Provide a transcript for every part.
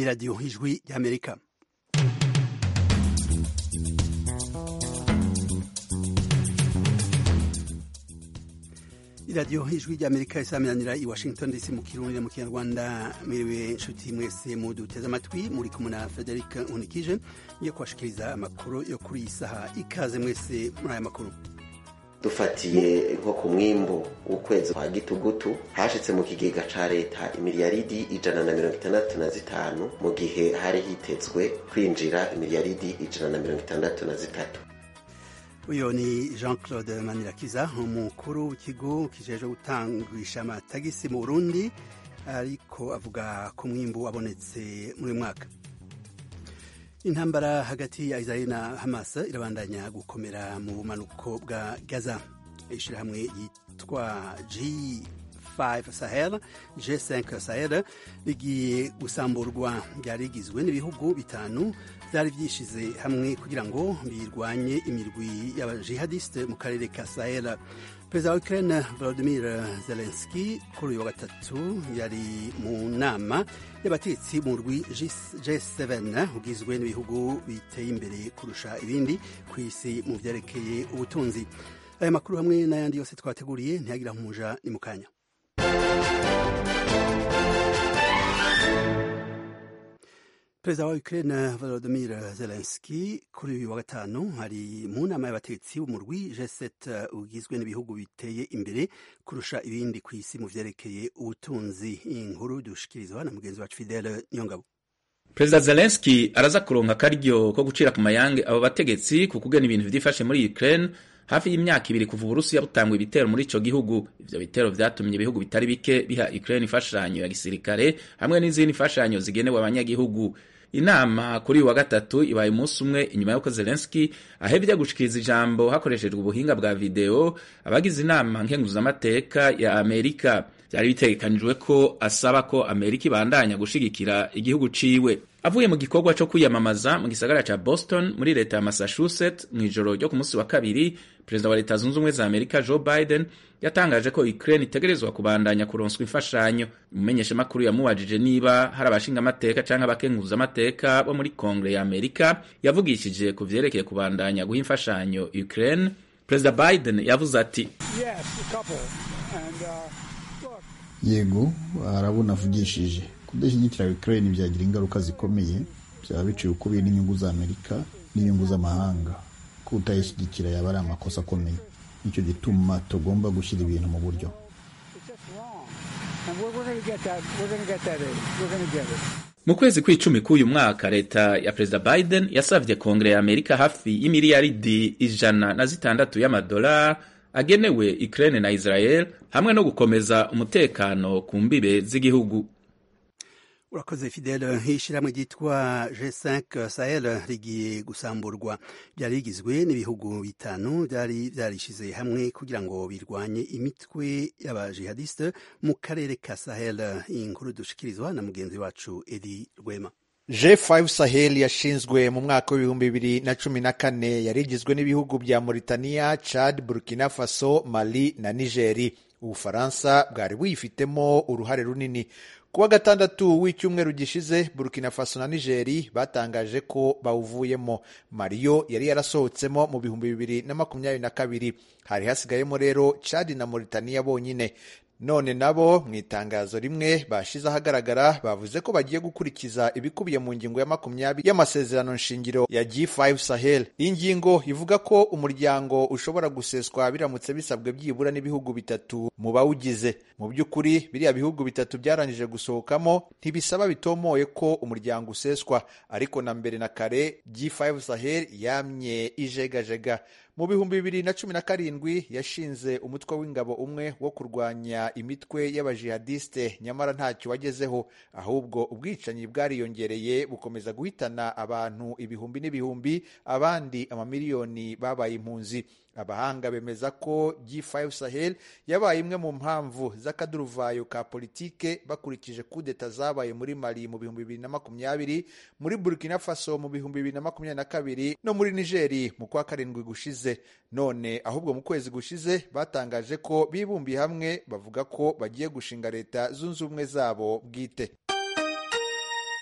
ni radiyo ijwi ry'amerika iradiyo ijwi ry'amerika isaminanira i washington dc mu kirundi mu kinyarwanda mwiriwe inshuti mwese muduteze amatwi muri kumwe na frederic unikije ngiye kubashikiriza amakuru yo kuri iyi saha ikaze mwese muri aya makuru dufatiye nko ku mwimbu w'ukwezi kwa gitugutu hashitse mu kigega ca leta imiliyaridi ijana na mirongo itandatu na zitanu mu gihe hari hitezwe kwinjira imiliyaridi ijana na mirongo itandatu na zitatu uyu ni jean claude manirakiza umukuru w'ikigo kijejwe gutangisha amatagisi mu burundi ariko avuga ku mwimbu wabonetse muri uyu mwaka intambara hagati ya israel na hamas irabandanya gukomera mu bumanuko bwa gaza ishyirahamwe yitwa g5 sahel g5 sahel rigiye gusamburwa ryari rigizwe n'ibihugu bitanu byari byishize hamwe kugira ngo birwanye imirwi y'abajihadiste mu karere ka sahel perezida wa ukraine volodimir zelenski kuri uyu wa gatatu yari mu nama y'abatetsi mu rwi g7 ugizwe n'ibihugu biteye imbere kurusha ibindi ku isi mu byerekeye ubutunzi aya makuru hamwe n'ayandi yose twateguriye ntiyagira nk'umuja ni mu kanya perezida wa ukraine volodimir zelenski kuri uyu wa gatanu hari mu nama y'abatetsi b'umurwi g7 ugizwe n'ibihugu biteye imbere kurusha ibindi ku isi mu vyerekeye ubutunzi inkuru dushikirizwa na mugenzi wacu fidele nyongabo perezida zelenski araza kuronka akaryo ko gucira ku mayange abo bategetsi ku kugena ibintu vyifashe muri ukraine hafi y'imyaka ibiri kuva uburusiya butangwa ibitero muri ico gihugu ivyo bitero vyatumye ibihugu bitari bike biha ukraine imfashanyo ya gisirikare hamwe n'izindi imfashanyo zigenewe abanyagihugu inama kuri uyu wa gatatu ibaye umunsi umwe inyuma y'uko zelenski ahevye gushikiriza ijambo hakoreshejwe ubuhinga bwa video abagize inama nkenguzamateka ya amerika vyari bitegekanijwe ko asaba ko amerika ibandanya gushigikira igihugu ciwe avuye mu gikorwa co kwiyamamaza mu gisagara ca boston muri leta ya massachusetts mw'ijoro ryo ku munsi wa kabiri perezida wa leta zunze ubumwe za amerika joe biden yatangaje ko ukraine itegerezwa kubandanya kuronswa imfashanyo umumenyeshamakuru yamubajije niba hari abashingamateka canke abakenguzamateka bo muri kongre ya amerika yavugishije ku vyerekeye kubandanya guha imfashanyo ukraine perezida biden yavuze ati yes, and, uh, yego arabona avugishije kudashyigikira ukraine byagira ingaruka zikomeye byaba biciye ukubiri n'inyungu za amerika n'inyungu z'amahanga ko utayishyigikira yaba ari amakosa akomeye nicyo gituma tugomba gushyira ibintu mu buryo mu kwezi kw'icumi k'uyu mwaka leta ya perezida biden yasavye kongere ya amerika hafi y'imiliyaridi ijana na zitandatu y'amadolari agenewe ukraine na israel hamwe no gukomeza umutekano ku mbibe z'igihugu urakoze fidele nk'ishyirahamwe ryitwa g5 sahel rigiye gusamburwa byari rigizwe n'ibihugu bitanu byari byarishize hamwe kugira ngo birwanye imitwe y'abajihadiste mu karere ka sahel iyi nkuru dushikirizwa na mugenzi wacu edi rwema G5 Sahel yashinzwe mu mwaka w'ibihumbi bibiri na cumi na kane yari igizwe n'ibihugu bya Mauritania, Chad, Burkina Faso, Mali na Nigeri. Ubufaransa bwari buyifitemo uruhare runini. Kuwa gatandatu w'icyumweru gishize Burkina Faso na Nigeri batangaje ko bawuvuyemo. Maliyo yari yarasohotsemo mu bihumbi bibiri na makumyabiri na kabiri. Hari hasigayemo rero Chad na Mauritania bonyine. none nabo mu itangazo rimwe bashize ahagaragara bavuze ko bagiye gukurikiza ibikubiye mu ngingo ya makumyabiri y'amasezerano nshingiro ya G5 Sahel. Iyi ngingo ivuga ko umuryango ushobora guseswa biramutse bisabwe byibura n'ibihugu bitatu mu bawugize. Mu by'ukuri biriya bihugu bitatu byarangije gusohokamo ntibisaba bitomoye ko umuryango useswa, ariko na mbere na kare G5 Sahel yamye ijegajega mu bihumbi bibiri na cumi na karindwi yashinze umutwe w'ingabo umwe wo kurwanya imitwe y'abajihadiste nyamara ntacyo wagezeho ahubwo ubwicanyi bwariyongereye bukomeza guhitana abantu ibihumbi n'ibihumbi abandi amamiliyoni babaye impunzi abahanga bemeza ko G5 Sahel yabaye imwe mu mpamvu z'akaduruvayo ka politike bakurikije kudeta zabaye muri Mali mu bihumbi bibiri na makumyabiri muri Burkina Faso mu bihumbi bibiri na makumyabiri na kabiri no muri Nigeri mu kwa karindwi gushize none ahubwo mu kwezi gushize batangaje ko bibumbiye hamwe bavuga ko bagiye gushinga leta zunze ubumwe zabo bwite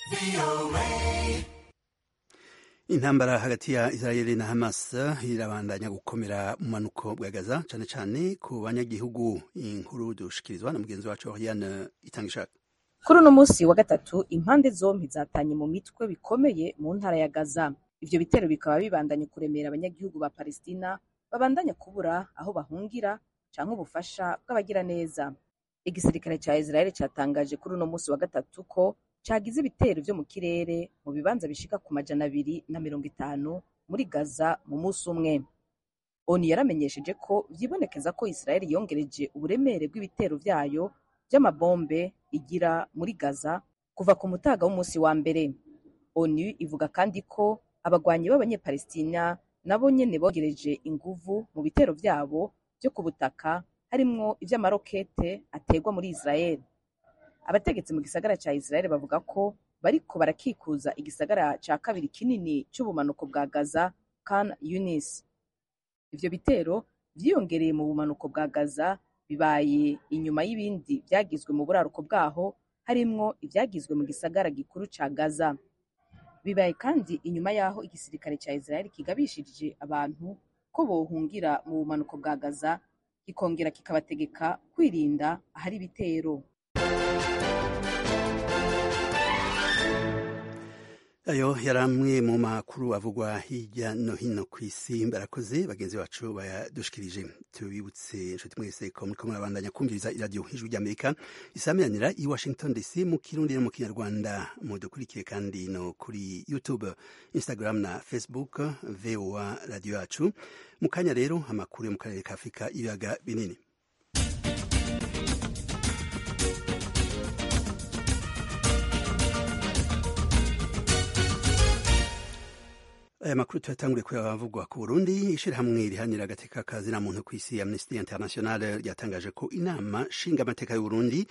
intambara hagati ya israeli na hamas irabandanya gukomera mu manuko bwa gaza cyane cyane ku banyagihugu inkuru dushikirizwa na mugenzi wacu oriane itangishaka kuri uno munsi wa gatatu impande zombi zatanye mu mitwe bikomeye mu ntara ya gaza ivyo bitero bikaba bibandanye kuremera abanyagihugu ba palestina babandanya kubura aho bahungira canke ubufasha bw'abagira neza igisirikare ca israeli catangaje kuri uno munsi wa gatatu ko cagize ibitero vyo mu kirere mu bibanza bishika ku majana abiri na mirongo itanu muri gaza mu musi umwe onu yaramenyesheje ko vyibonekeza ko israeli yongereje uburemere bw'ibitero vyayo vy'amabombe igira muri gaza kuva ku mutaga w'umunsi wa mbere onu ivuga kandi ko abagwanyi b'abanyepalestina nabo nyene bongereje inguvu mu bitero vyabo vyo ku butaka harimwo ivy'amarokete ategwa muri israeli abategetsi mu gisagara ca israeli bavuga ko bariko barakikuza igisagara ca kabiri kinini c'ubumanuko bwa gaza kan yunis ivyo bitero vyiyongereye mu bumanuko bwa gaza bibaye inyuma y'ibindi vyagizwe mu buraruko bwaho harimwo ivyagizwe mu gisagara gikuru ca gaza bibaye kandi inyuma y'aho igisirikare ca israeli kigabishirije abantu ko bohungira mu bumanuko bwa gaza kikongera kikabategeka kwirinda ahari ibitero ayo yari amwe mu makuru avugwa hirya no hino ku isi barakoze bagenzi bacu bayadushikirije tubibutse inshuti mwese ko muriko murabandanya kumviriza iradiyo ijwi ry'amerika isamiranira i washington dc mu kirundi no mu kinyarwanda mudukurikire kandi no kuri youtube instagram na facebook voa radiyo yacu mu kanya rero amakuru yo mu karere ka afurika ibiyaga binini aya makuru tuyatangure kuyavugwa ku burundi ishirahamwe rihanira agateka kazina muntu ku isi amnesty international ryatangaje ko inama nshinga amateka y'uburundi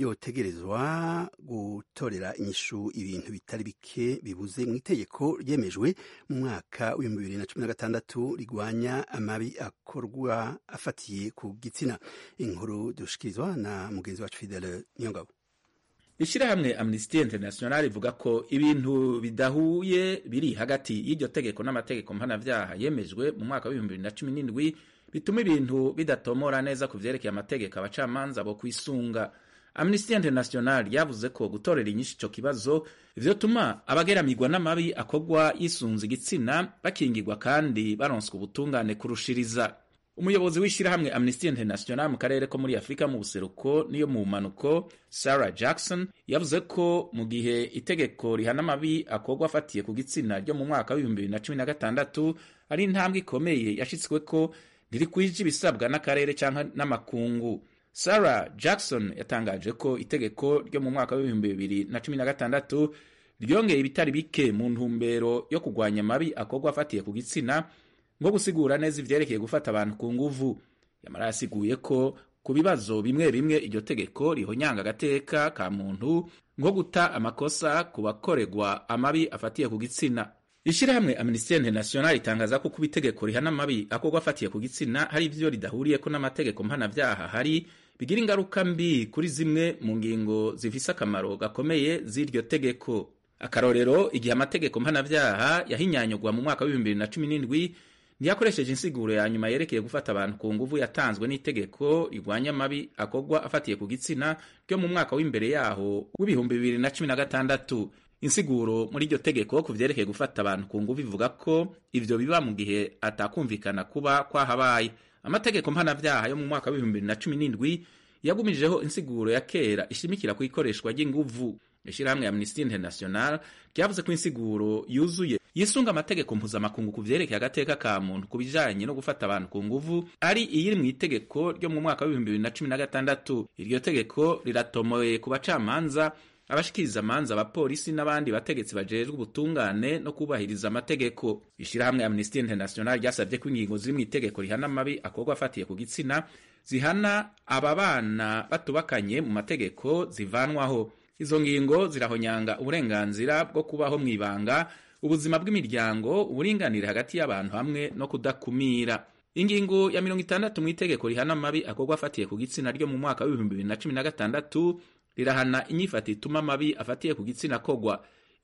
yotegerezwa gutorera inyishu ibintu bitari bike bibuze mu itegeko ryemejwe mu mwaka w'ibihumbi bibiri na cumi na gatandatu rigwanya amabi akorwa afatiye ku gitsina inkuru dushikirizwa na mugenzi wacu fidele niyongabo ishirahamwe amnesty international rivuga ko ibintu bidahuye biri hagati y'iryo tegeko n'amategeko mpanavyaha yemejwe mu mwaka w'ibihumbi bibiri na cumi n'indwi bituma ibintu bidatomora neza ku vyerekeye amategeko abacamanza bo kwisunga amnesty international yavuze ko gutorera inyinshi ico kibazo vyotuma abageramirwa n'amabi akorwa yisunze igitsina bakingirwa kandi baronswa ubutungane kurushiriza umuyobozi w'ishyirahamwe amnesty international mu karere ko muri afurika mu buseruko n'iyo mu manuko sarah jackson yavuze ko mu gihe itegeko rihana amabi akorwa afatiye ku gitsina ryo mu mwaka w'ibihumbi bibiri na cumi na gatandatu ari intambwe ikomeye yashitswe ko ntirikwije ibisabwa n'akarere cyangwa n'amakungu sarah jackson yatangaje ko itegeko ryo mu mwaka w'ibihumbi bibiri na cumi na gatandatu ryongeye ibitari bike mu ntumbero yo kurwanya amabi akorwa afatiye ku gitsina nko gusigura neza ivyerekeye gufata abantu ku nguvu yamara yasiguye ko ku bibazo bimwe bimwe iryo tegeko rihonyanga agateka ka muntu nko guta amakosa ku bakoregwa amabi afatiye ku gitsina ishirahamwe amnesty international itangaza ko kuba itegeko rihana amabi akorwa afatiye ku gitsina hari ivyo ridahuriyeko n'amategeko mpanavyaha hari bigira ingaruka mbi kuri zimwe mu ngingo zifise akamaro gakomeye z'iryo tegeko akarorero igihe amategeko mpanavyaha yahinyanyurwa mu mwaka w'ibihumbi bibiri na cumi n'indwi ntiyakoresheje insiguro ya nyuma yerekeye gufata abantu ku nguvu yatanzwe n'itegeko rigwanya amabi akorwa afatiye ku gitsina ryo mu mwaka w'imbere yaho w'ibihumbi bibiri na cumi na gatandatu insiguro muri iryo tegeko ku vyerekeye gufata abantu ku nguvu ivuga ko ivyo biba mu gihe atakumvikana kuba kwahabaye amategeko mpanavyaha yo mu mwaka w'ibihumbi bibiri na cumi n'indwi yagumijeho insiguro ya kera ishimikira ku ikoreshwa ry'inguvu ishirahamwe amnesty international ryavuze ko insiguro yuzuye yisunga amategeko mpuzamakungu ku vyerekeye agateka ka muntu ku bijanye no gufata abantu ku nguvu ari iyiri mu itegeko ryo mu mwaka w'ibihumbi bibiri na cumi na gatandatu iryo tegeko riratomoye ku bacamanza abashikiriza amanza abapolisi n'abandi bategetsi bajejwe ubutungane no kubahiriza amategeko ishirahamwe amnesty international ryasabye ko ingingo ziri mu itegeko rihana amabi akorwa afatiye ku gitsina zihana aba bana batubakanye mu mategeko zivanwaho izo ngingo zirahonyanga uburenganzira bwo kubaho mu ibanga ubuzima bw'imiryango uburinganire hagati y'abantu hamwe no kudakumira ingingo ya mirongo itandatu mu itegeko rihana amabi akorwa afatiye ku gitsina ryo mu mwaka w'ibihumbi bibiri na cumi na gatandatu rirahana inyifata ituma amabi afatiye ku gitsina kogwa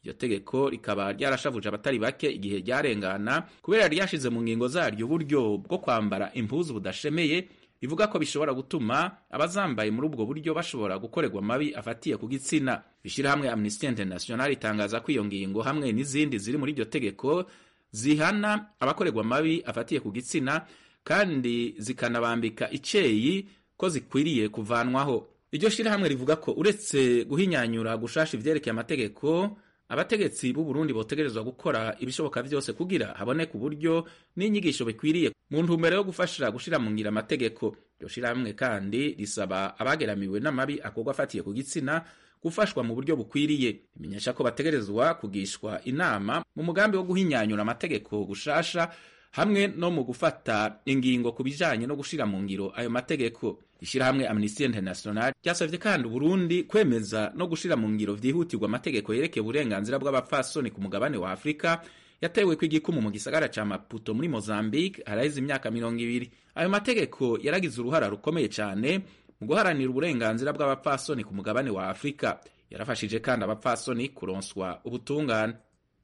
iryo tegeko rikaba ryarashavuje abatari bake igihe ryarengana kubera ryashize mu ngingo zaryo uburyo bwo kwambara impuzu budashemeye bivuga ko bishobora gutuma abazambaye muri ubwo buryo bashobora gukorerwa amabi afatiye ku gitsina ishyirahamwe amnesty international itangaza ko iyo ngingo hamwe n'izindi ziri muri iryo tegeko zihana abakorerwa amabi afatiye ku gitsina kandi zikanabambika iceyi ko zikwiriye kuvanwaho iryo shyirahamwe rivuga ko uretse guhinyanyura gushasha ivyerekeye amategeko abategetsi b'u Burundi botegerezwa gukora ibishoboka vyose kugira haboneke uburyo n'inyigisho bikwiriye mu ntumbero yo gufasha gushira mu ngira amategeko iryo shyirahamwe kandi risaba abageramiwe n'amabi akorwa afatiye ku gitsina gufashwa mu buryo bukwiriye imenyesha ko bategerezwa kugishwa inama mu mugambi wo guhinyanyura amategeko gushasha hamwe no mu gufata ingingo ku bijanye no gushira mu ngiro ayo mategeko ishyirahamwe amnesty international ryasavye kandi uburundi kwemeza no gushira mu ngiro vyihutirwa amategeko yerekeye uburenganzira bw'abapfasoni ku mugabane wa afurika yatewe ko igikumu mu gisagara ca maputo muri mozambique haraheze imyaka mirongo ibiri ayo mategeko yaragize uruhara rukomeye cane mu guharanira uburenganzira bw'abapfasoni ku mugabane wa afurika yarafashije kandi abapfasoni kuronswa ubutungane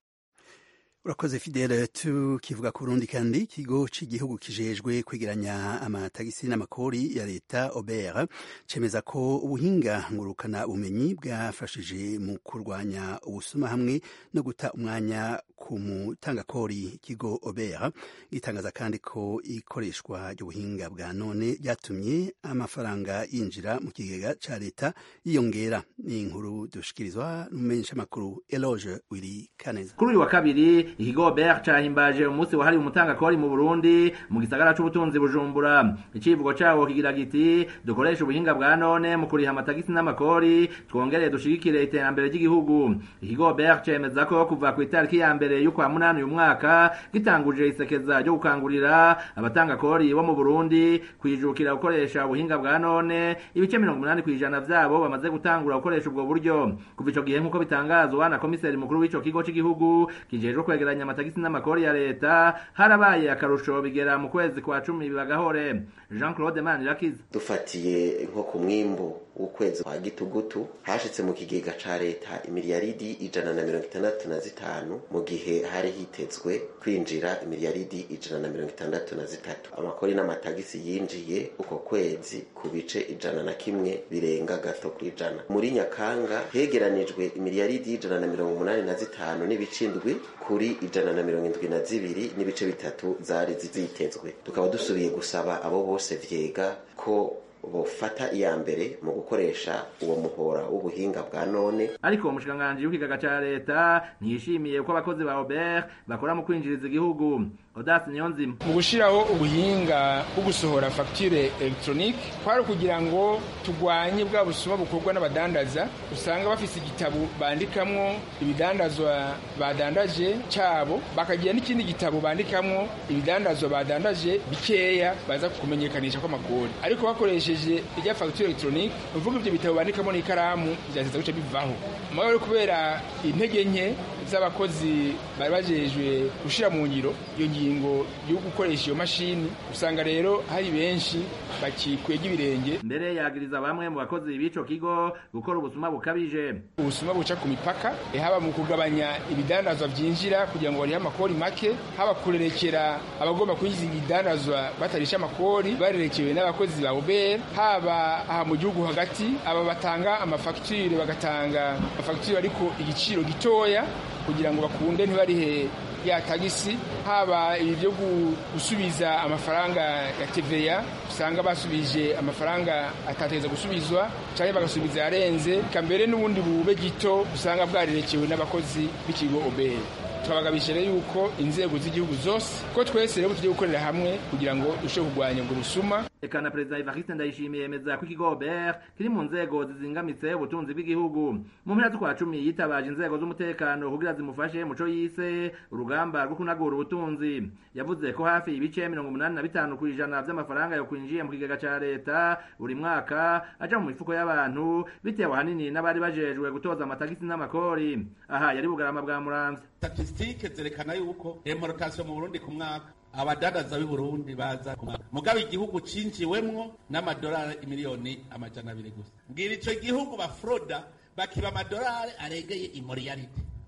urakoze fidele tukivuga ku burundi kandi ikigo cy'igihugu kijejwe kwegeranya amatagisi n'amakori ya leta obera cemeza ko ubuhinga ngurukana bumenyi bwafashije mu kurwanya ubusuma hamwe no guta umwanya ku mutangakori ikigo obera gitangaza kandi ko ikoreshwa ry'ubuhinga bwa none ryatumye amafaranga yinjira mu kigega ca leta yiyongera ni inkuru dushikirizwa n'umumenyeshamakuru eloge wiri kaneza kuri uyu wa kabiri ikigo ber cahimbaje umunsi wahariwe umutangakori mu burundi mu gisagara c'ubutunzi bujumbura icivugo cawo kigira giti dukoresha ubuhinga bwa none mu kuriha amatagisi n'amakori twongereye dushigikire iterambere ry'igihugu ikigo ber cemeza ko kuva ku itariki ya mbere y'ukwa munani uyu mwaka gitanguje isekeza ryo gukangurira abatangakori bo mu burundi kwijukira gukoresha ubuhinga bwa none ibice mirongo umunani kw'ijana vyabo bamaze gutangura gukoresha ubwo buryo kuva ico gihe nk'uko bitangazwa na komiseri mukuru w'ico kigo c'igihugu kijejwe kwegeranya amatagisi n'amakori ya leta harabaye akarusho bigera mu kwezi kwa cumi bibagahore jean claude manirakiza dufatiye nko ku mwimbu w'ukwezi kwa gitugutu hashitse mu kigega ca leta imiliyaridi ijana na mirongo itandatu na zitanu mu gihe hari hitezwe kwinjira imiliyaridi ijana na mirongo itandatu na zitatu amakori n'amatagisi yinjiye uko kwezi ku bice ijana na kimwe birenga gato ku ijana muri nyakanga hegeranijwe imiliyaridi ijana na mirongo umunani na zitanu n'ibice indwi kuri ijana na mirongo indwi na zibiri n'ibice bitatu zari zitezwe tukaba dusubiye gusaba abo bose vyega ko bofata iya mbere mu gukoresha uwo muhora w'ubuhinga bwa none ariko umushikiranganji w'ikigaga ca leta ntiyishimiye ko abakozi ba Robert bakora mu kwinjiriza igihugu Odas Niyonzima mu gushiraho ubuhinga bwo gusohora facture electronique kwari kugira ngo tugwanye bwa busuma bukorwa n'abadandaza usanga bafise igitabo bandikamwo ibidandazwa badandaje cabo bakagira n'ikindi gitabo bandikamwo ibidandazwa badandaje bikeya baza kumenyekanisha ko amakori ariko bakoresheje irya facture electronique uvuga ivyo bitabo bandikamo n'ikaramu vyateza guca bivaho mugabo rero kubera intege nke z'abakozi bari bajejwe gushira mu ngiro iyo ngingo yo gukoresha iyo mashini usanga rero hari benshi bakikwega ibirenge mbere yagiriza bamwe mu bakozi b'ico kigo gukora ubusuma bukabije ubusuma buca ku mipaka haba mu kugabanya ibidandazwa vyinjira kugira ngo barihe amakori make haba kurerekera abagomba kwinjiza ibidandazwa batarisha amakori barerekewe n'abakozi ba Uber haba aha mu gihugu hagati aba batanga amafagitire bagatanga amafagitire ariko igiciro gitoya kugira ngo bakunde ntibarihe ya tagisi haba ibyo gusubiza amafaranga ya TVA usanga basubije amafaranga atateza gusubizwa cyangwa bagasubiza yarenze kambere n'ubundi bube gito usanga bwarerekewe n'abakozi b'ikigo obere twabagabisha rero yuko inzego z'igihugu zose ko twese rero tugiye gukorera hamwe kugira ngo dushobore kurwanya ubwo busuma eka na perezida Evariste Ndayishimiye yemeza ko ikigo Obert kiri mu nzego zizingamitse ubutunzi bw'igihugu mu mpera z'ukwa cumi yitabaje inzego z'umutekano kugira zimufashe muco yise urugamba rwo kunagura ubutunzi yavuze ko hafi ibice mirongo umunani na bitanu ku ijana vy'amafaranga yo kwinjiye mu kigega ca leta buri mwaka aja mu mifuko y'abantu bitewe ahanini n'abari bajejwe gutoza amatagisi n'amakori aha yari bugarama bwa muramvya statisitike zerekana yuko importation mu Burundi ku mwaka abadandaza b'i Burundi baza mugabo igihugu cinjiwemwo n'amadolari imiliyoni amajana abiri gusa mbwira ico gihugu bafroda bakiba amadolari aregeye imoriyarite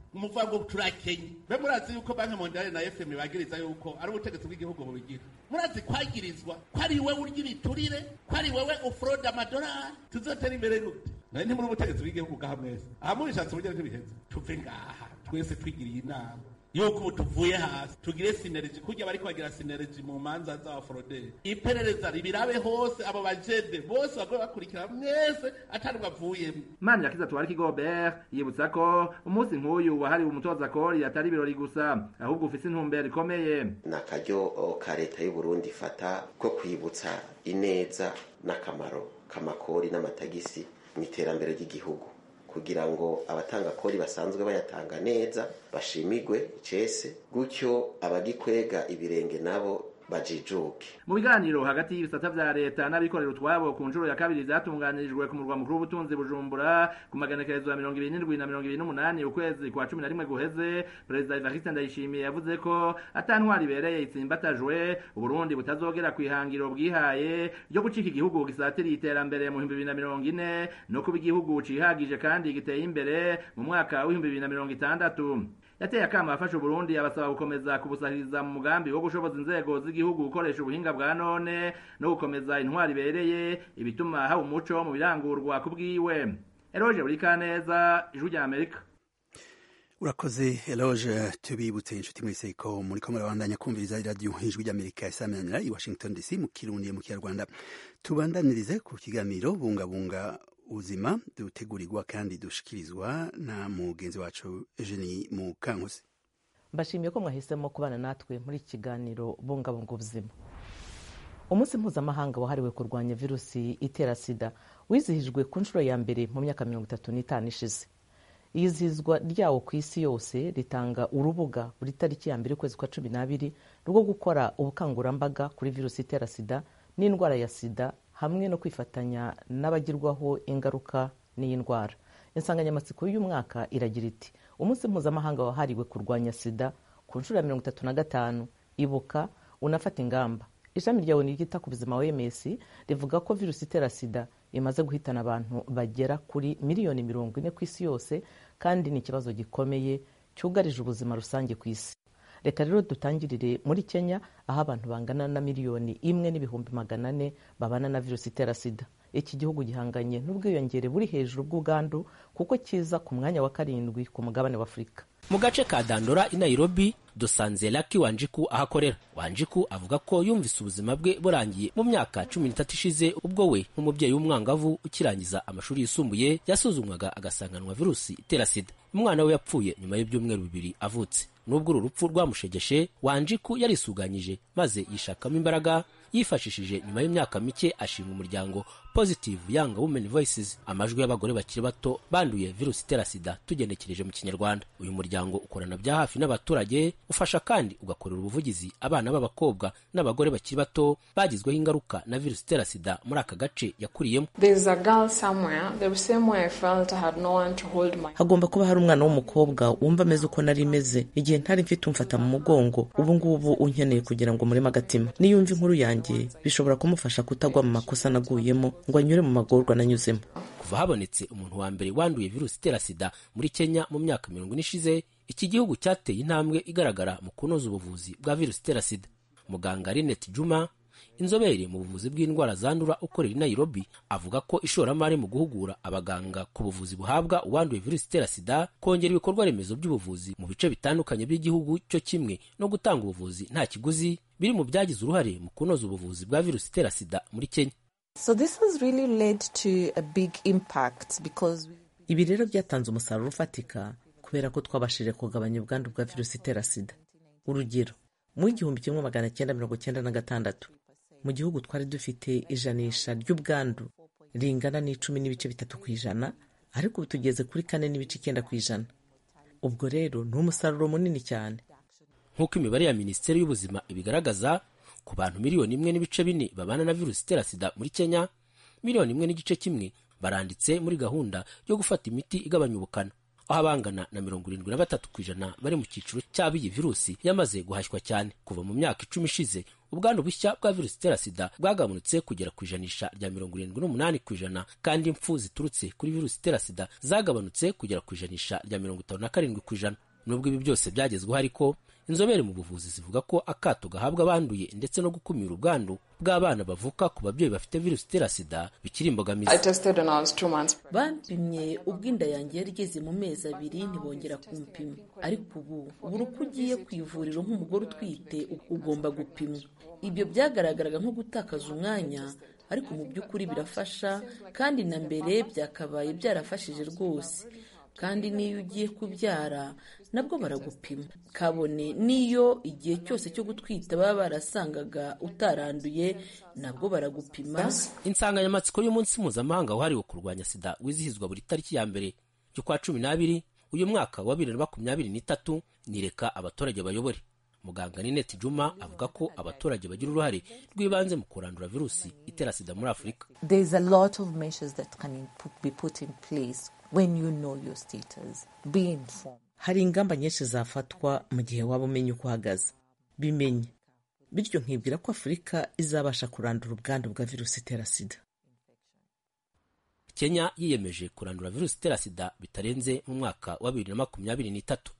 muvuga ngo turakenye mbe murazi yuko banki mondiale na fm bagiriza yuko ari ubutegetsi bw'igihugu bubigira murazi kwagirizwa ko ari wewe urya ibiturire ko ari wewe ufurode amadolari tuzotera imbere gute nawe ntimuri ubutegetsi bw'igihugu bwaha mwese aha murishatse uburyo ntibiheze tuve ngaha twese twigiriye inama yuko ubu tuvuye hasi tugire sineregi kurya bariko bagira sineregi mu manza z'abaforoderi iperereza ribirabe hose abo bajede bose bagoye bakurikira mwese atari bavuyemo mani yakiza tuwariki gobert yibutsa ko umunsi nk'uyu wahariwe umutoza kori atari ibirori gusa ahubwo ufise intumbero ikomeye ni akaryo ka leta y'u Burundi ifata ko kwibutsa ineza n'akamaro k'amakori n'amatagisi mu iterambere ry'igihugu kugira ngo abatanga kori basanzwe bayatanga neza bashimigwe icese gutyo abagikwega ibirenge nabo bajijuke mu biganiro hagati y'ibisata vya leta n'abikorera utwabo ku nshuro ya kabiri vyatunganirijwe ku murwa mukuru w'ubutunzi bujumbura ku maganekerezo ya mirongo ibiri n'indwi na mirongo ibiri n'umunani ukwezi kwa cumi na rimwe guheze perezida evariste ndayishimiye yavuze ko ata ntwari ibereye itsimbatajwe uburundi butazogera ku ihangiro bwihaye ryo gucika igihugu gisatiriye iterambere mu bihumbi bibiri na mirongo ine no kuba igihugu cihagije kandi giteye imbere mu mwaka w'ibihumbi bibiri na mirongo itandatu yateye akama afasha uburundi abasaba gukomeza kubusahiriza mu mugambi wo gushoboza inzego z'igihugu gukoresha ubuhinga bwa none no gukomeza intwari ibereye ibituma haba umuco mu birangurwa ku bwiwe eroje buri kaneza ijwi rya amerika urakoze eloge tubibutse inshuti mwese ko muri ko murabandanya kumviriza iradiyo ijwi ry'amerika isamanira i washington dc mu kirundi mu kinyarwanda tubandanirize ku kiganiro bungabunga ubuzima dutegurirwa kandi dushikirizwa na mugenzi wacu Eugenie Mukankusi mbashimiye ko mwahisemo kubana natwe muri iki kiganiro bungabunga ubuzima umunsi mpuzamahanga wahariwe kurwanya virusi itera sida wizihijwe ku nshuro ya mbere mu myaka mirongo itatu n'itanu ishize iyizihizwa ryawo ku isi yose ritanga urubuga buri tariki ya mbere ukwezi kwa cumi n'abiri rwo gukora ubukangurambaga kuri virusi itera sida n'indwara ya sida hamwe no kwifatanya n'abagirwaho ingaruka n'iyi ndwara insanganyamatsiko y'uyu mwaka iragira iti umunsi mpuzamahanga wahariwe kurwanya sida ku nshuro ya mirongo itatu na gatanu ibuka unafata ingamba ishami rya oni ryita ku buzima wms rivuga ko virusi itera sida imaze guhitana abantu bagera kuri miliyoni mirongo ine ku isi yose kandi ni ikibazo gikomeye cyugarije ubuzima rusange ku isi reka rero dutangirire muri kenya aho abantu bangana na miliyoni imwe n'ibihumbi magana ane babana na virusi itera sida iki gihugu gihanganye n'ubwiyongere buri hejuru bw'ubwandu kuko kiza ku mwanya wa karindwi ku mugabane wa afurika mu gace ka dandora i nairobi dusanze laki wanjiku ahakorera wanjiku avuga ko yumvise ubuzima bwe burangiye mu myaka cumi n'itatu ishize ubwo we nk'umubyeyi w'umwangavu ukirangiza amashuri yisumbuye yasuzumwaga agasanganwa virusi itera sida umwana we yapfuye nyuma y'ibyumweru bibiri avutse nubwo uru rupfu rwamushegeshe wanjiku yarisuganyije maze yishakamo imbaraga yifashishije nyuma y'imyaka mike ashinga umuryango positive young women voices amajwi y'abagore bakiri bato banduye virusi itera sida tugenekereje mu kinyarwanda uyu muryango ukorana bya hafi n'abaturage ufasha kandi ugakorera ubuvugizi abana b'abakobwa n'abagore bakiri bato bagizweho ingaruka na virusi itera sida muri aka gace yakuriyemo hagomba kuba hari umwana w'umukobwa wumva ameze uko nari meze igihe ntari mfite umfata mu mugongo ubu ngubu unkeneye kugira ngo mureme agatima niyumva inkuru yanjye bishobora kumufasha kutagwa mu makosa naguyemo ngo anyure mu magorwa nanyuzemo kuva habonetse umuntu wa mbere wanduye virusi itera sida muri kenya mu myaka mirongo ine ishize iki gihugu cyateye intambwe igaragara mu kunoza ubuvuzi bwa virusi itera sida muganga Linet Juma inzobere mu buvuzi bw'indwara zandura ukorera i Nairobi avuga ko ishoramari mu guhugura abaganga ku buvuzi buhabwa uwanduye virusi itera sida kongera ibikorwa remezo by'ubuvuzi mu bice bitandukanye by'igihugu cyo kimwe no gutanga ubuvuzi nta kiguzi biri mu byagize uruhare mu kunoza ubuvuzi bwa virusi itera sida muri Kenya So this has really led to a big impact because ibi rero byatanze umusaruro ufatika kubera ko twabashije kugabanya ubwandu bwa virusi itera sida urugero mu igihumbi kimwe magana cyenda mirongo cyenda na gatandatu mu gihugu twari dufite ijanisha ry'ubwandu ringana n'icumi n'ibice bitatu ku ijana ariko ubu tugeze kuri kane n'ibice icyenda ku ijana ubwo rero ni umusaruro munini cyane nk'uko imibare ya minisiteri y'ubuzima ibigaragaza ku bantu miliyoni imwe n'ibice bine babana na virusi itera sida muri kenya miliyoni imwe n'igice kimwe baranditse muri gahunda yo gufata imiti igabanya ubukana aho abangana na mirongo irindwi na batatu ku ijana bari mu cyiciro cy'abo iyi virusi yamaze guhashywa cyane kuva mu myaka icumi ishize ubwandu bushya bwa virusi itera sida bwagabanutse kugera ku ijanisha rya mirongo irindwi n'umunani ku ijana kandi impfu ziturutse kuri virusi itera sida zagabanutse kugera ku ijanisha rya mirongo itanu na karindwi ku ijana nubwo ibi byose byagezweho ariko inzobere mu buvuzi zivuga ko akato gahabwa abanduye ndetse no gukumira ubwandu bw'abana bavuka ku babyeyi bafite virusi itera sida bikiri imbogamizi bampimye ubwo inda yanjye yari igeze mu mezi abiri ntibongera kumpima ariko ubu buri uko ugiye ku ivuriro nk'umugore utwite ugomba gupimwa ibyo byagaragaraga nko gutakaza umwanya ariko mu by'ukuri birafasha kandi na mbere byakabaye byarafashije rwose kandi n'iyo ugiye kubyara nabwo baragupima kabone n'iyo igihe cyose cyo gutwita baba barasangaga utaranduye nabwo baragupima insanganyamatsiko y'umunsi mpuzamahanga wahariwe kurwanya sida wizihizwa buri tariki ya mbere y'ukwa cumi n'abiri uyu mwaka wa bibiri na makumyabiri n'itatu nireka abaturage bayobore muganga nineti juma avuga ko abaturage bagira uruhare rw'ibanze mu kurandura virusi itera sida muri afurika There is a lot of measures that can put- be put in place when you know your status. Be informed. hari ingamba nyinshi zafatwa mu gihe waba umenya uko uhagaze bimenye bityo nkibwira ko afurika izabasha kurandura ubwandu bwa virusi itera sida kenya yiyemeje kurandura virusi itera sida bitarenze mu mwaka wa bibiri na makumyabiri n'itatu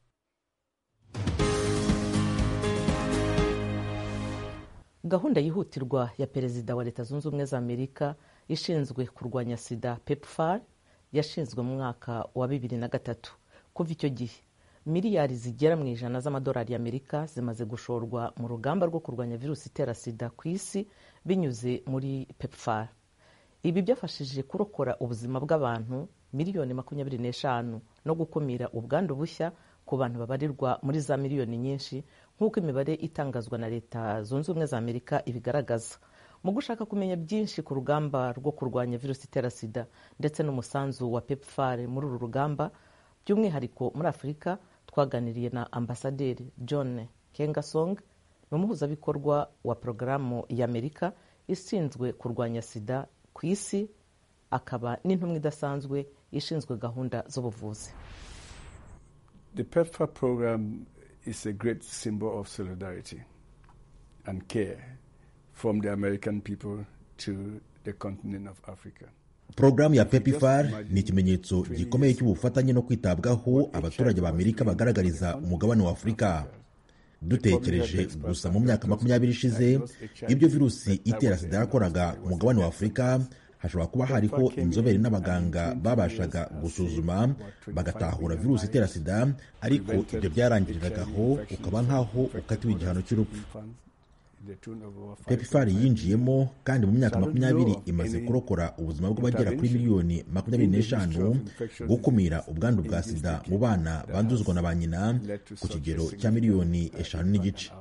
gahunda yihutirwa ya perezida wa leta zunze ubumwe za amerika ishinzwe kurwanya sida pepfar yashinzwe mu mwaka wa bibiri na gatatu kuva icyo gihe miliyari zigera mu ijana z'amadolari y'amerika zimaze gushorwa mu rugamba rwo kurwanya virusi itera sida ku isi binyuze muri pepfar ibi byafashije kurokora ubuzima bw'abantu miliyoni makumyabiri n'eshanu no gukumira ubwandu bushya ku bantu babarirwa muri za miliyoni nyinshi nk'uko imibare itangazwa na leta zunze ubumwe za amerika ibigaragaza mu gushaka kumenya byinshi ku rugamba rwo kurwanya virusi itera sida ndetse n'umusanzu wa pepfar muri uru rugamba by'umwihariko muri afurika twaganiriye na ambasaderi john kengasong ni umuhuzabikorwa wa porogaramu y'amerika ishinzwe kurwanya sida ku isi akaba n'intumwa idasanzwe ishinzwe gahunda z'ubuvuzi The PEPFAR program is a great symbol of solidarity and care from the American people to the continent of Africa. porogaramu ya pepifar ni ikimenyetso gikomeye cy'ubufatanye no kwitabwaho abaturage ba amerika bagaragariza umugabane wa afurika dutekereje gusa mu myaka makumyabiri ishize ibyo virusi itera sida yakoraga ku mugabane wa afurika hashobora kuba hariho inzobere n'abaganga babashaga gusuzuma bagatahura virusi itera sida ariko ibyo byarangiriragaho ukaba nk'aho ukatiwe igihano cy'urupfu pepifari yinjiyemo kandi mu myaka makumyabiri imaze kurokora ubuzima bw'abagera kuri miliyoni makumyabiri n'eshanu gukumira ubwandu bwa sida mu bana banduzwa na ba nyina ku kigero cya miliyoni eshanu n'igice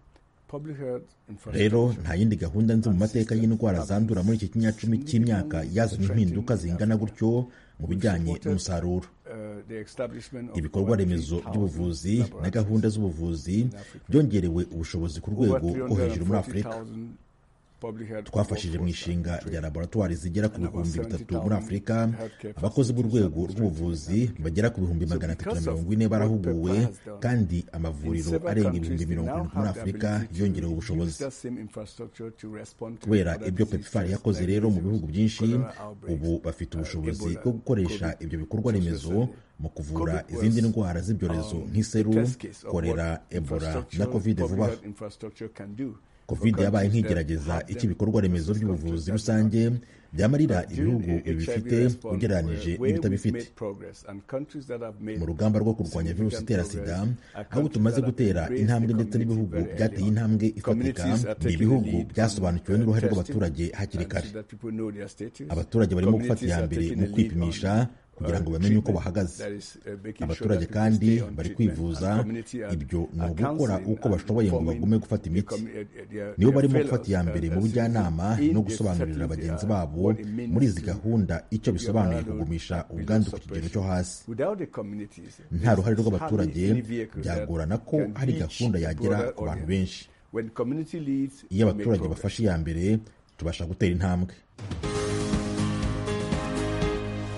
rero nta yindi gahunda nzi mu mateka y'indwara zandura muri iki kinyacumi cy'imyaka yazanye impinduka zingana gutyo mu bijyanye n'umusaruro ibikorwa remezo by'ubuvuzi na gahunda z'ubuvuzi byongerewe ubushobozi ku rwego rwo hejuru muri afurika twafashije mu ishinga rya laboratwari zigera ku bihumbi bitatu muri afurika abakozi b'urwego rw'ubuvuzi bagera ku bihumbi magana atatu na mirongo ine barahuguwe kandi amavuriro arenga ibihumbi mirongo irindwi muri afurika yongerewe ubushobozi kubera ibyo pepifari yakoze rero mu bihugu byinshi ubu bafite ubushobozi bwo gukoresha ibyo bikorwa remezo mu kuvura izindi ndwara z'ibyorezo nk'iseru korera ebola na kovide vuba covid yabaye nk'igerageza icyo ibikorwa remezo by'ubuvuzi rusange byamarira ibihugu bibifite ugereranyije n'ibitabifite mu rugamba rwo kurwanya virusi itera sida aho tumaze gutera intambwe ndetse n'ibihugu byateye intambwe ifatika ni ibihugu byasobanukiwe n'uruhare rw'abaturage hakiri kare abaturage barimo gufata iya mbere mu kwipimisha kugira ngo bamenye uko bahagaze abaturage kandi bari kwivuza ibyo ni ugukora uko bashoboye ngo bagume gufata imiti nibo barimo gufata iya mbere mu bujyanama no gusobanurira bagenzi babo muri izi gahunda icyo bisobanuye kugumisha ubwandu ku kigero cyo hasi nta ruhare rw'abaturage byagorana ko hari gahunda yagera ku bantu benshi iyo abaturage bafashe iya mbere tubasha gutera intambwe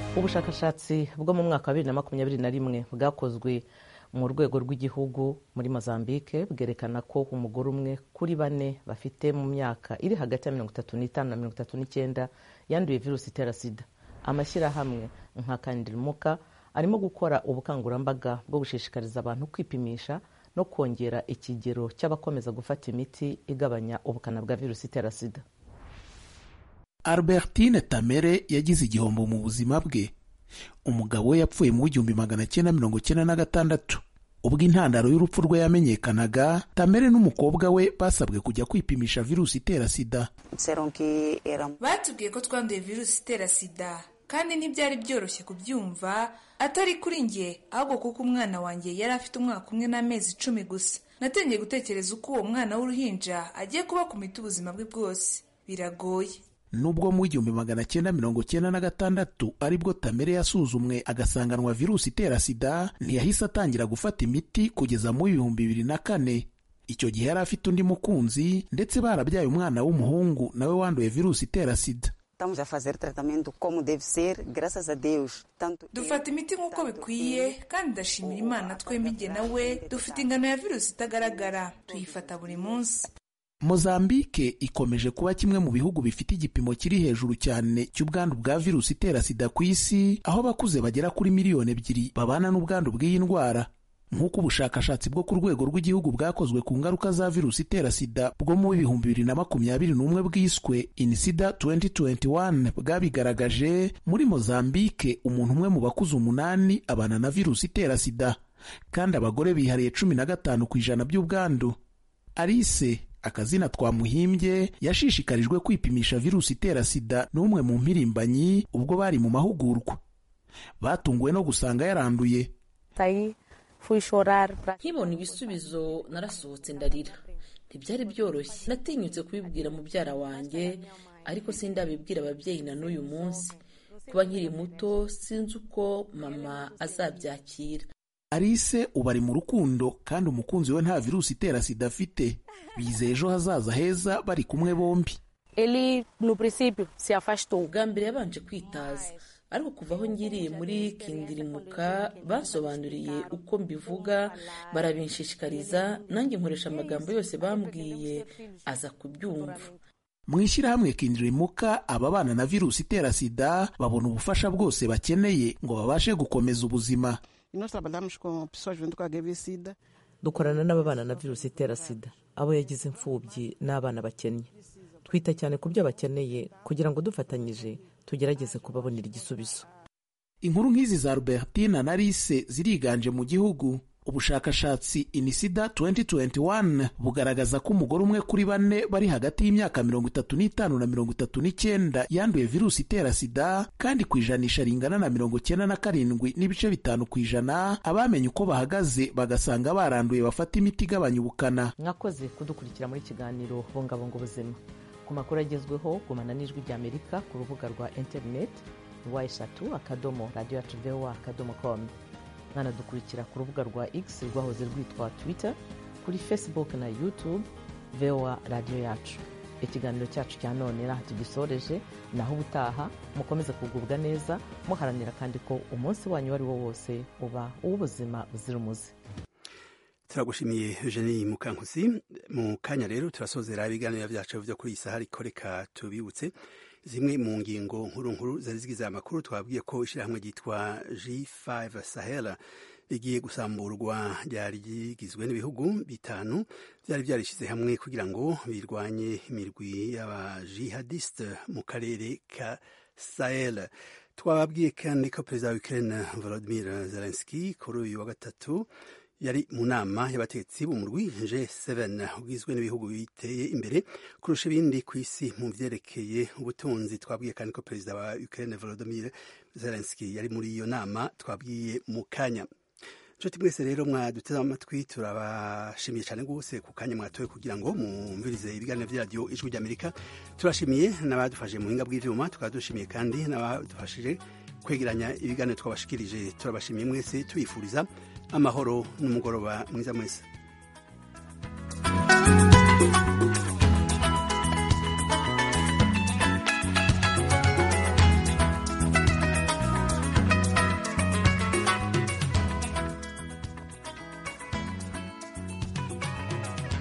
ubushakashatsi bwo mu mwaka wa bibiri na makumyabiri na rimwe bwakozwe mu rwego rw'igihugu muri mozambique bwerekana ko umugore umwe kuri bane bafite mu myaka iri hagati ya mirongo itatu n'itanu na mirongo itatu n'icyenda yanduye virusi itera sida amashyirahamwe nka kandirimuka arimo gukora ubukangurambaga bwo gushishikariza abantu kwipimisha no kongera ikigero cy'abakomeza gufata imiti igabanya ubukana bwa virusi itera sida albertine tamere yagize igihombo mu buzima bwe umugabo we yapfuye mu w'igihumbi magana cyenda mirongo cyenda na gatandatu ubwo intandaro y'urupfu rwe yamenyekanaga tamere n'umukobwa we basabwe kujya kwipimisha virusi itera sida batubwiye ko twanduye virusi itera sida kandi ntibyari byoroshye kubyumva atari kuri njye ahubwo kuko umwana wanjye yari afite umwaka umwe n'amezi icumi gusa natangiye gutekereza uko uwo mwana w'uruhinja agiye kuba ku miti ubuzima bwe bwose biragoye nubwo mu w'igihumbi magana cyenda mirongo cyenda na gatandatu aribwo tamere yasuzumwe agasanganwa virusi itera sida ntiyahise atangira gufata imiti kugeza mu ibihumbi bibiri na kane icyo gihe yari afite undi mukunzi ndetse barabyaye umwana w'umuhungu nawe wanduye virusi itera sida Estamos a fazer tratamento como deve ser, graças a Deus. Tanto dufata imiti nk'uko bikwiye kandi ndashimira imana twembi jye nawe dufite ingano ya virusi itagaragara tuyifata buri munsi mozambike ikomeje kuba kimwe mu bihugu bifite igipimo kiri hejuru cyane cy'ubwandu bwa virusi itera sida ku isi aho abakuze bagera kuri miliyoni ebyiri babana n'ubwandu bw'iyi ndwara nk'uko ubushakashatsi bwo ku rwego rw'igihugu bwakozwe ku ngaruka za virusi itera sida bwo mu bihumbi bibiri na makumyabiri n'umwe bwiswe inisida 2021 bwabigaragaje muri mozambike umuntu umwe mu bakuze umunani abana na virusi itera sida kandi abagore bihariye cumi na gatanu ku ijana by'ubwandu alice akazina twamuhimbye yashishikarijwe kwipimisha virusi itera sida n'umwe mu mpirimbanyi ubwo bari mu mahugurwa batunguwe no gusanga yaranduye nkibona ibisubizo narasohotse ndarira ntibyari byoroshye natinyutse kubibwira mubyara wanjye ariko sindabibwira ababyeyi na n'uyu munsi kuba nkiri muto sinzi uko mama azabyakira alice ubu ari mu rukundo kandi umukunzi we nta virusi itera sida afite bizeye ejo hazaza heza bari kumwe bombi bwa mbere yabanje kwitaza ariko kuva aho ngiriye muri kindirimuka basobanuriye uko mbivuga barabinshishikariza nanjye nkoresha amagambo yose bambwiye aza kubyumva mu ishyirahamwe kindirimuka ababana na virusi itera sida babona ubufasha bwose bakeneye ngo babashe gukomeza ubuzima dukorana n'ababana na virusi itera sida abo yagize imfubyi n'abana bakennye twita cyane ku byo bakeneye kugira ngo dufatanyije tugerageze kubabonera igisubizo inkuru nk'izi za albertine na lise ziriganje mu gihugu ubushakashatsi inisida 2021 bugaragaza ko umugore umwe kuri bane bari hagati y'imyaka mirongo itatu n'itanu na mirongo itatu n'icyenda yanduye virusi itera sida kandi ku ijanisha ringana na mirongo cyenda na karindwi n'ibice bitanu ku ijana abamenye uko bahagaze bagasanga baranduye bafata imiti igabanya ubukana mwakoze kudukurikira muri kiganiro bungabunga ubuzima ku makuru agezweho gumana n'ijwi ry'amerika ku rubuga rwa interineti wa eshatu akadomo radiyo yacu vowa akadomo komu mwanadukurikira ku rubuga rwa x rwahoze rwitwa twitter kuri facebook na youtube vowa radiyo yacu ikiganiro cyacu cya none naho tugisoreje naho ubutaha mukomeze kugubwa neza muharanira kandi ko umunsi wanyu uwo ari wo wose uba uw'ubuzima buzira umuze turagushimiye eugenie mukankusi mu kanya rero turasozera ibiganiro byacu byo kuri iyi saha ariko reka tubibutse zimwe mu ngingo nkuru nkuru zari zigize amakuru twabwiye ko ishyirahamwe ryitwa G5 Sahel rigiye gusamburwa ryari rigizwe n'ibihugu bitanu byari byarishyize hamwe kugira ngo birwanye imirwi y'abajihadiste mu karere ka Sahel twababwiye kandi ko perezida wa Ukraine Volodymyr Zelensky kuri uyu wa gatatu yari mu nama y'abategetsi b'umurwi G7 ugizwe n'ibihugu biteye imbere kurusha ibindi ku isi mu vyerekeye ubutunzi twabwiye kandi ko perezida wa Ukraine Volodymyr Zelensky yari muri iyo nama twabwiye mu kanya nshuti mwese rero mwaduteze amatwi turabashimiye cyane rwose ku kanya mwatoye kugira ngo mwumvirize ibiganiro by'iradiyo ijwi ry'amerika turashimiye n'abadufashije mu buhinga bw'ivyuma tukaba dushimiye kandi n'abadufashije kwegeranya ibiganiro twabashikirije turabashimiye mwese tubifuriza amahoro n'umugoroba mwiza mwese